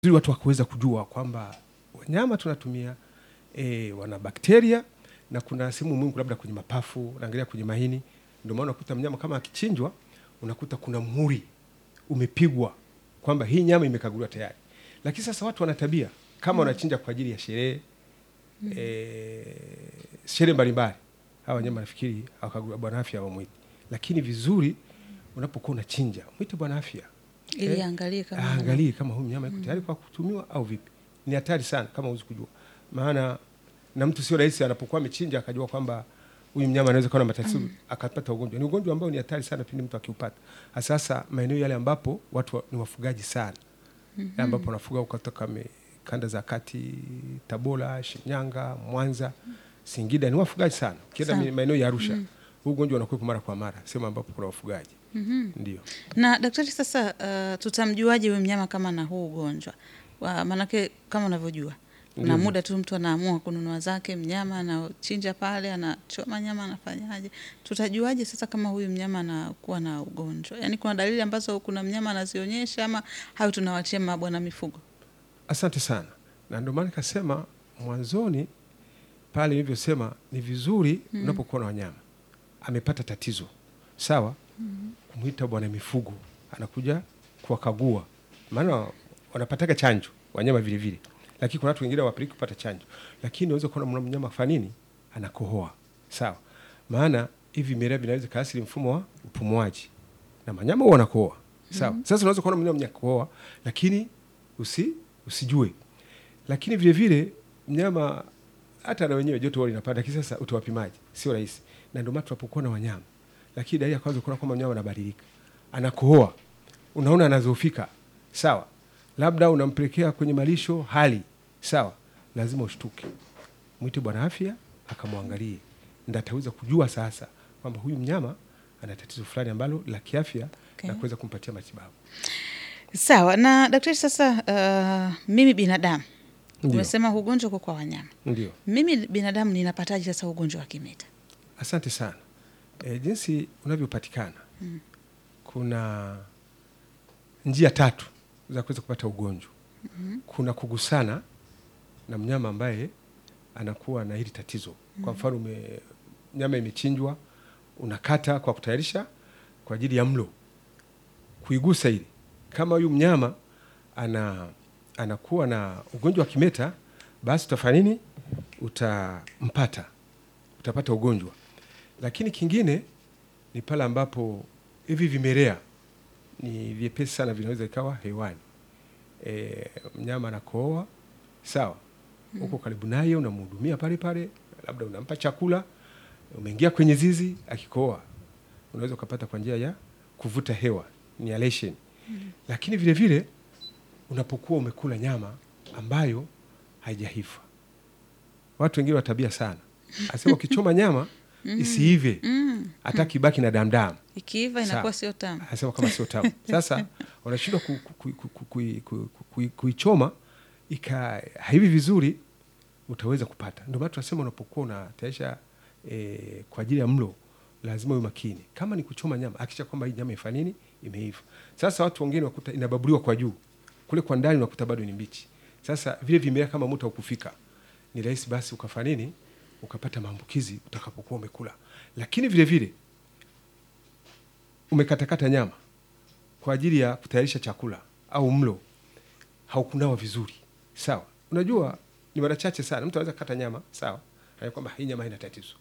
ili watu wakaweza kujua kwamba wanyama tunatumia e, wana bakteria na kuna sehemu muhimu labda kwenye mapafu, unaangalia kwenye mahini. Ndio maana unakuta mnyama kama akichinjwa, unakuta kuna muhuri umepigwa kwamba hii nyama imekaguliwa tayari. Lakini sasa watu wana tabia kama wanachinja kwa ajili ya sherehe e, sherehe mbalimbali, hawa wanyama nafikiri hawakaguliwa, bwana afya hawamwiti. Lakini vizuri unapokuwa unachinja mwite bwana afya ili Eh, aangalie kama aangalie kama huyu mnyama iko tayari kwa kutumiwa au vipi. Ni hatari sana kama huwezi kujua, maana na mtu sio rahisi anapokuwa amechinja akajua kwamba huyu mnyama anaweza kuwa na matatizo akapata ugonjwa. Ni ugonjwa ambao ni hatari sana pindi mtu akiupata, sasa maeneo yale ambapo watu wa, ni wafugaji sana mm ambapo wanafuga kutoka me- kanda za kati, Tabora, Shinyanga, Mwanza, Singida, ni wafugaji sana. Ukienda Sana. mi- maeneo ya Arusha huu ugonjwa unakuwepo mara kwa mara, sehemu ambapo kuna wafugaji ndio. Na daktari, sasa uh, tutamjuaje huyu mnyama kama na huu ugonjwa? Wa- Maanake kama unavyojua na Ndio. muda tu mtu anaamua kununua zake mnyama, anachinja pale, anachoma nyama, anafanyaje? Tutajuaje sasa kama huyu mnyama anakuwa na ugonjwa? Yaani kuna dalili ambazo kuna mnyama anazionyesha, ama hayo tunawachia mabwana mifugo? Asante sana, na ndio maana nikasema mwanzoni pale nilivyosema ni vizuri unapokuwa na wanyama amepata tatizo, sawa, kumwita bwana mifugo anakuja kuwakagua, maana wanapataga chanjo wanyama vile vile, lakini kuna watu wengine hawapeleki kupata chanjo, lakini unaweza kuona mnyama afanya nini, anakohoa, sawa, maana hivi vimelea vinaweza kaasili mfumo wa upumuaji na wanyama huwa wanakohoa, sawa. Sasa unaweza kuona mnyama mwenye kohoa, lakini usi usijue lakini vile vile mnyama hata na wenyewe joto huwa linapanda, lakini sasa utawapimaje? Sio rahisi, na ndio maana tunapokuwa na wanyama, lakini dalili ya kwanza kuona kwamba mnyama anabadilika, anakohoa, unaona anazofika, sawa, labda unampelekea kwenye malisho hali sawa, lazima ushtuke, mwite bwana afya akamwangalie, ndio ataweza kujua sasa kwamba huyu mnyama ana tatizo fulani ambalo la kiafya Okay. na kuweza kumpatia matibabu. Sawa. Na daktari, sasa uh, mimi binadamu Ndio, umesema ugonjwa uko kwa wanyama, ndio. mimi binadamu ninapataje sasa ugonjwa wa kimeta? Asante sana. E, jinsi unavyopatikana kuna njia tatu za kuweza kupata ugonjwa. Kuna kugusana na mnyama ambaye anakuwa na hili tatizo. Kwa mfano ume, nyama imechinjwa, unakata kwa kutayarisha kwa ajili ya mlo, kuigusa ili kama huyu mnyama ana anakuwa na ugonjwa wa kimeta, basi utafanya nini? Utampata, utapata ugonjwa. Lakini kingine ni pale ambapo hivi vimelea ni vyepesi sana, vinaweza ikawa hewani. E, mnyama anakohoa, sawa, uko karibu naye, unamhudumia pale pale, labda unampa chakula, umeingia kwenye zizi, akikohoa unaweza ukapata kwa njia ya kuvuta hewa, inhalation. Lakini vile vile unapokuwa umekula nyama ambayo haijaiva, watu wengine wa tabia sana, asema ukichoma nyama isiive Mm. hata kibaki na damdamu Ikiiva inakuwa Sawa. sio tamu. anasema kama sio tamu. Sasa wanashindwa ku- ku- ku- ku- ku- kui- ku- ku- kui- kuichoma ika haivi vizuri, utaweza kupata. Ndio maana tunasema unapokuwa unatayarisha e, kwa ajili ya mlo lazima uwe makini. Kama ni kuchoma nyama, hakikisha kwamba hii nyama ifanya nini, imeiva. Sasa watu wengine wakuta inababuliwa kwa juu, kule kwa ndani unakuta bado ni mbichi. Sasa vile vimelea kama moto haukufika, ni rahisi basi ukafanya nini, ukapata maambukizi utakapokuwa umekula. Lakini vile vile umekatakata nyama kwa ajili ya kutayarisha chakula au mlo, haukunawa vizuri, sawa. Unajua ni mara chache sana mtu anaweza kata nyama, sawa, anajua kwamba hii nyama haina tatizo,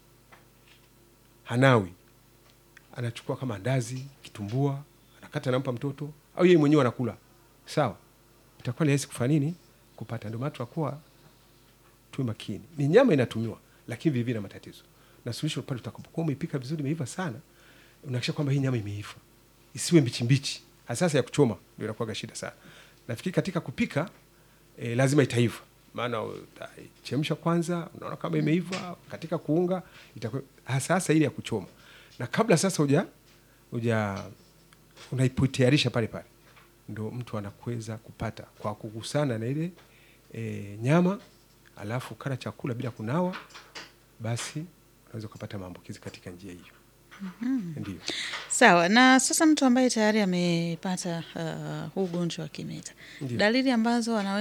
hanawi, anachukua kama andazi, kitumbua, anakata, anampa mtoto au yeye mwenyewe anakula, sawa, itakuwa ni rahisi kufanya nini, kupata. Ndio maana tunakuwa tuwe makini. Ni nyama inatumiwa, lakini vilevile na matatizo, na suluhisho pale utakapokuwa umeipika vizuri, imeiva sana, unahakikisha kwamba hii nyama imeiva, isiwe mbichi mbichi. Hasa ya kuchoma ndio inakuwa shida sana. Nafikiri katika kupika e, lazima itaiva, maana utaichemsha kwanza, unaona kama imeiva. Katika kuunga itakuwa hasa hasa ile ya kuchoma, na kabla sasa uja uja unaipotayarisha pale pale, ndo mtu anakuweza kupata kwa kugusana na ile e, nyama, alafu kala chakula bila kunawa, basi unaweza ukapata maambukizi katika njia hiyo. Ndio. Sawa. Na sasa mtu ambaye tayari amepata uh, huu ugonjwa wa kimeta, Ndio. dalili ambazo ana